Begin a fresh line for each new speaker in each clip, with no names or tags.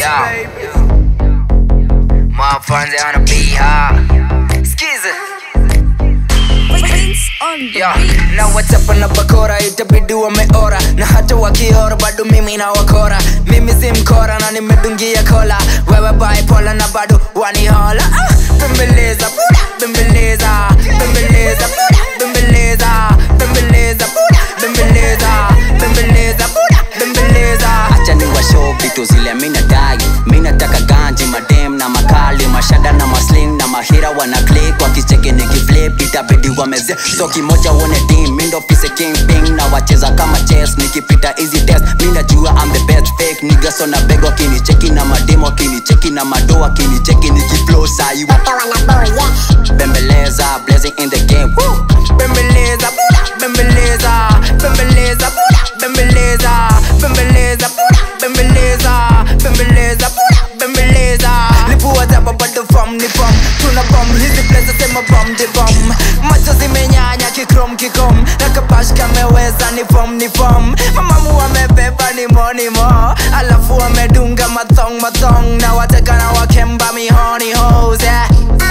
Yeah. Motherfuckers on the beat, huh? Skiza.
Prince on the
Yeah.
beat.
Na wachapa na bakora itabidi wameora na hata wakiora bado mimi na wakora mimi si mkora na nimedungia kola wewe bipolar na bado wanihola ah, bembeleza buda bembeleza bembeleza buda bembeleza bembeleza buda bembeleza bembeleza buda bembeleza
acha ni washow vitu zile minadai minataka ganji madem na makali mashada na masling na mahira wana click wakicheki nikiflip itabidi wameze so kimoja uone team mindo pise kingping na wacheza kama chess nikipita easy test minajua I'm the best fake nigga so na beg wakinicheki na mademo wakinicheki na mado wakinicheki nikiflow sai bembeleza blazing in the game Woo!
bembeleza buda bembeleza bembeleza buda bembeleza bembeleza buda bembeleza bembeleza buda bembeleza lipua jaba bado fam ni fam tuna bom hizi plaza sema bom di bom macho zimenyanya kikrom kikom na kapash kameweza ni fom ni fom mamamu wamebeba ni moni mo alafu wamedunga mathong mathong na wateka na wakemba mihoni hose yeah.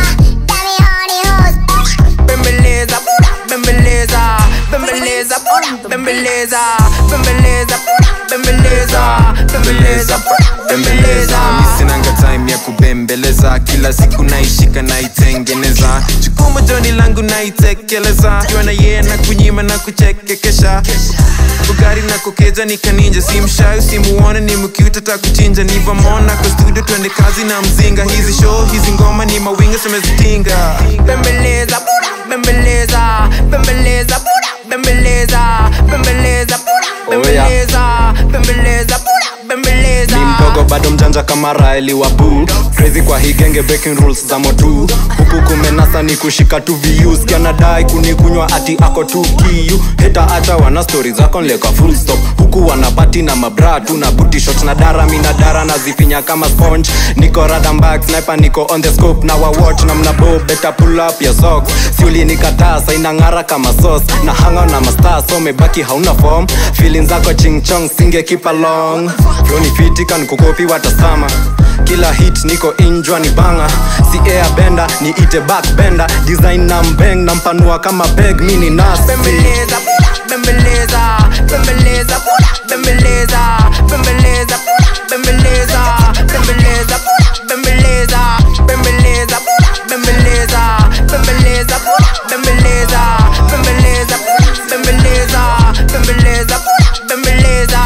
bembeleza buda bembeleza bembeleza buda bembeleza bembeleza buda bembeleza bembeleza buda bembeleza
misinanga time ya kubembeleza kila siku naishika naitengeneza jukumu joni langu naitekeleza kiwa na yeye na kunyima na kuchekekesha ugari na kukeja nikaninja simshayo simuone ni mkiutata kuchinja nivamona kwa studio twende kazi na mzinga hizi show hizi ngoma ni mawinga semezitinga
bembeleza buda bembeleza bembeleza buda bembeleza bembeleza buda
Oh, yeah.
bembeleza bembeleza buda bembeleza
ni mdogo bado mjanja kama raeli wa buu crazy kwa hii genge breaking rules za motu huku kumenasa ni kushika tu views kianadai kunikunywa ati ako tu kiu heta acha wana stori zako nleka full stop huku wanapati na mabra tu na booty shot na dara mina dara na zifinya kama sponge niko radambak sniper niko on the scope na wawatch na mnabo better pull up your socks siuli nikataa sainang'ara kama sauce na hanga na mastaa so mebaki hauna form feeling zako chingchong singe keep along flow ni fiti kan kukopi watasama kila hit niko injwa ni banga si air benda ni ite back benda design na mbeng na mpanua kama beg mini nasi
bembeleza buda bembeleza bembeleza buda bembeleza bembeleza buda bembeleza bembeleza buda bembeleza bembeleza buda bembeleza bembeleza buda bembeleza bembeleza buda bembeleza bembeleza buda bembeleza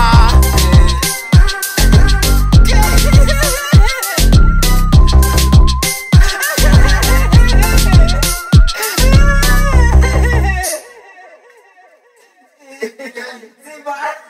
Simba.